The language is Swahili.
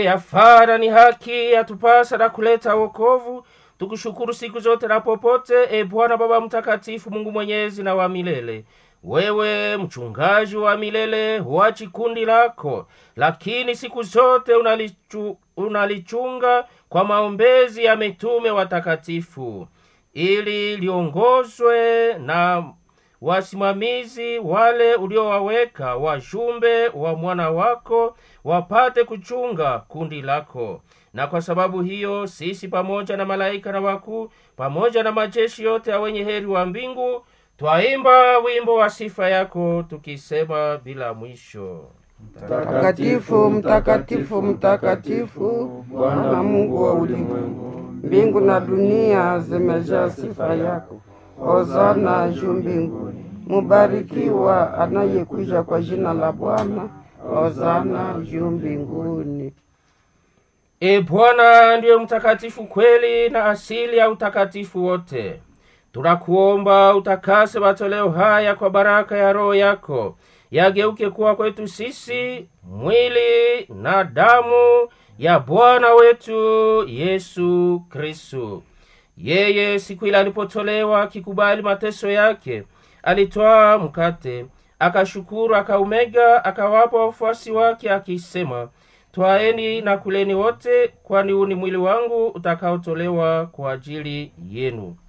yafara ni haki yatupasa na kuleta wokovu tukushukuru siku zote na popote e bwana baba mtakatifu mungu mwenyezi na wa milele wewe mchungaji wa milele huachi kundi lako lakini siku zote unalichu, unalichunga kwa maombezi ya mitume watakatifu ili liongozwe na wasimamizi wale uliowaweka wajumbe wa mwana wako wapate kuchunga kundi lako na kwa sababu hiyo sisi pamoja na malaika na wakuu pamoja na majeshi yote ya wenye heri wa mbingu twaimba wimbo wa sifa yako tukisema bila mwisho Mtakatifu, mtakatifu, mtakatifu, Bwana Mungu wa ulimwengu, mbingu na dunia zimejaa sifa yako. Hosana juu mbinguni, mubarikiwa anayekuja kwa jina la Bwana. Hosana juu mbinguni. e bwana ndiye mtakatifu kweli na asili ya utakatifu wote tunakuomba utakase matoleo haya kwa baraka ya roho yako yageuke kuwa kwetu sisi mwili na damu ya bwana wetu yesu kristu yeye siku ile alipotolewa akikubali mateso yake alitwaa mkate akashukuru akaumega akawapa wafuasi wake akisema twaeni na kuleni wote kwani huu ni mwili wangu utakaotolewa kwa ajili yenu